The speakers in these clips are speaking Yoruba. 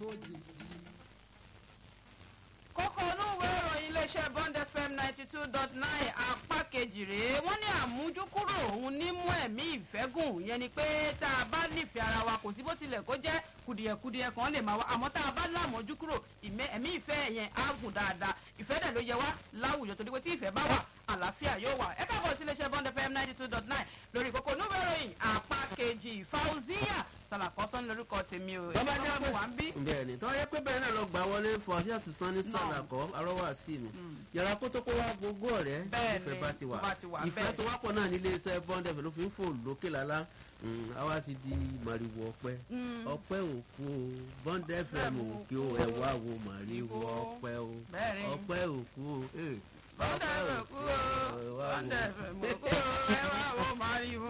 lójijì. kókó onúwé ìròyìn iléeṣẹ́ bond fm ninety two dot nine apá kejì rèé wọ́n ní àmójúkúrò òun ní mú ẹ̀mí ìfẹ́ gùn ìyẹn ni pé tá a bá nífẹ̀ẹ́ ara wa kò sí bó tilẹ̀ kó jẹ́ kùdìẹ̀kùdìẹ̀ kan lè máa wá àmọ́ tá a bá lámójúkúrò ẹ̀mí ìfẹ́ yẹn á gùn dáadáa ìfẹ́ dẹ̀ ló yẹ wá láwùjọ torí pé tí ìfẹ́ bá wà àlàáfíà yóò wà ẹ káàbọ̀ sí iléeṣẹ́ bond fm ninety two dot nine lórí kókó onúwé ìròyìn apá kejì fauziya sàlàkọ́tọ́ ní lórúkọ tèmi o bọ́bá jẹ́ pé wà ń bí. bẹ́ẹ̀ ni tọ́wọ́ yẹ pé bẹ́ẹ̀ náà lọ gbà wọlé fún ọṣẹ́ àtúnṣán ní sàlàkọ́ arọ́wà sí mi yàrá kó tó kó wá gbogbo ọ̀rẹ́ Bẹ́ẹ̀ ni, ìfẹ́ bá ti wà tó bá ti wà bẹ́ẹ̀. ìfẹsowápọ̀ náà nílé iṣẹ́ bọ́ndẹ̀ ló fi ń fò lókè lálá àwa ti di màrìwò ọpẹ́ ọpẹ́ òkú o bọ́ndẹ̀ fẹ́mi òkè o ẹ̀wá wo màrìwò ọpẹ́ o Bẹ́ẹ̀ ni. ọpẹ́ òkú o eh, bọ́ndẹ̀ fẹ̀ kú o bọ́ndẹ̀ fẹ̀ mọ̀ kú o ẹ wá wo màrìwò.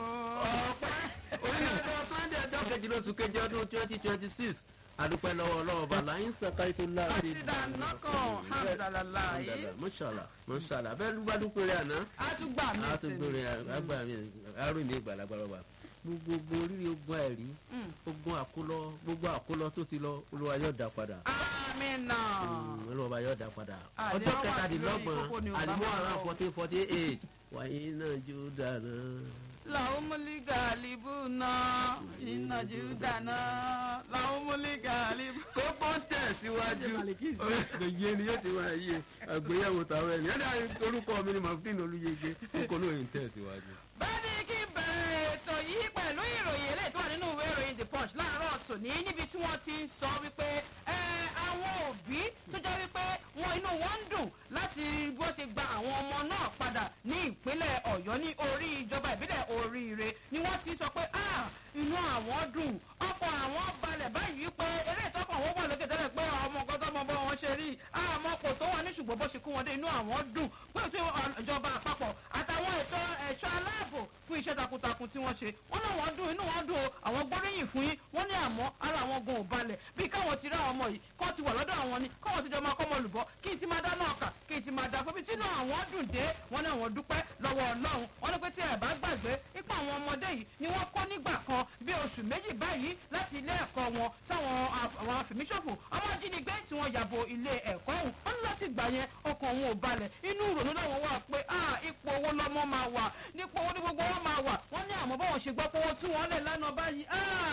onídàájọ́ sunday ọjọ́ kejì lóṣù kejì ọdún twenty twenty six àdúpẹ́ lọ́wọ́ ọlọ́wọ́ bàlá yín sọ̀kárí tó láti Kásídà nọ́kàn hàmdàlálàyé. mọ́ṣálà mọ́ṣálà bẹ́ẹ̀ ló bá dúpẹ́ rẹ̀ àná a tún gbà mí a tún sí gbóre àgbà mi arúgbó mi gbàlagbàlọ́ba gbogbo oríire ogun àìrí ogun àkólọ gbogbo àkólọ tó ti lọ olúwa yóò dá padà amina. Mm, olúwa yóò dá padà Àdéhùn ọjọ́ wà kẹtàdínlọ́gbọ̀n lórí kókó ni ò bá àdìmọ́ máa ara lọ. fourteen forty eight wàyí náà jó dáná. làwọn múlígà àlìbù náà ìnàjú dáná làwọn múlígà àlìbù. kókó ń tẹ̀síwájú òye ni yóò ti wá yé àgbéyẹ̀wò tàwọn ẹ̀yìn ẹ̀dá orúkọ mi ni mafin olúyege kókó náà ń tẹ̀síwájú. bẹ́ẹ̀ni kí n bẹ̀rẹ̀ ètò yìí pẹ̀lú ìròyìn eléyìí tó wà nínú ìwé ìròyìn the punch láàárọ̀ tòní níbi tí wọ́n ti ń sọ wípé ẹ, àwọn òbí tó jẹ́ wípé wọn inú wọn ń dùn láti bí wọ́n ṣe gba àwọn ọmọ náà padà ní ìpínlẹ̀ ọ̀yọ́ ní orí ìjọba ìbílẹ̀ oríire ni wọ́n ti sọ pé "Ah, inú àwọn dùn ọkọ̀ àwọn balẹ̀ báyìí pé eré ìtọ́kọ̀ wọn wà lókè tẹ́lẹ̀ pé ọmọ nǹkan tó mọ bọ́ wọn ṣe rí àmọ́ kò tó wọn ní ṣùgbọ́n bó ṣe kú wọn dé inú àwọn dùn pé tí ìjọba àpapọ̀ àtàwọn ètò ẹ̀ṣọ́ aláàbò fún iṣẹ́ takuntakun tí wọ́n ṣe wọ́n náà wọ́n dùn inú wọn dùn o àwọn gbóríyìn fún yín wọ́n ní àmọ́ ara àwọn gan ò balẹ̀ bí káwọn ti rí àwọn ọmọ yìí kọ́ ti wà lọ́dọ̀ àwọn ni káwọn ti jọ máa kọ́ ọmọ olùbọ́ kí n ti máa dáná ọkà kí n ti máa dà fún mi tí inú àwọn dùn dé wọ́n ní àwọn dúpẹ́ lọ́wọ́ ọlọ́run wọ́n ní pé tí ẹ̀ bá gbàgbé ipò àwọn ọmọdé yìí ni wọ́n kọ́ nígbà kan bí oṣù méjì báyìí láti ilé ẹ̀kọ́ wọn táwọn àwọn afẹ̀míṣòfò ọmọ ajínigbé tí wọ́n yàbò ilé ẹ̀kọ́ ọ̀hún wọ́n ní láti gbà yẹn ọkàn òun ò balẹ̀ inú ìrònú làwọn wà pé ah ipò owó lọ́mọ máa wà nípò owó ní gbogbo wọn máa wà wọ́n ní àmọ́ báwọn ṣe gbọ́ pé owó tí wọ́n lẹ̀ lánàá báyìí ah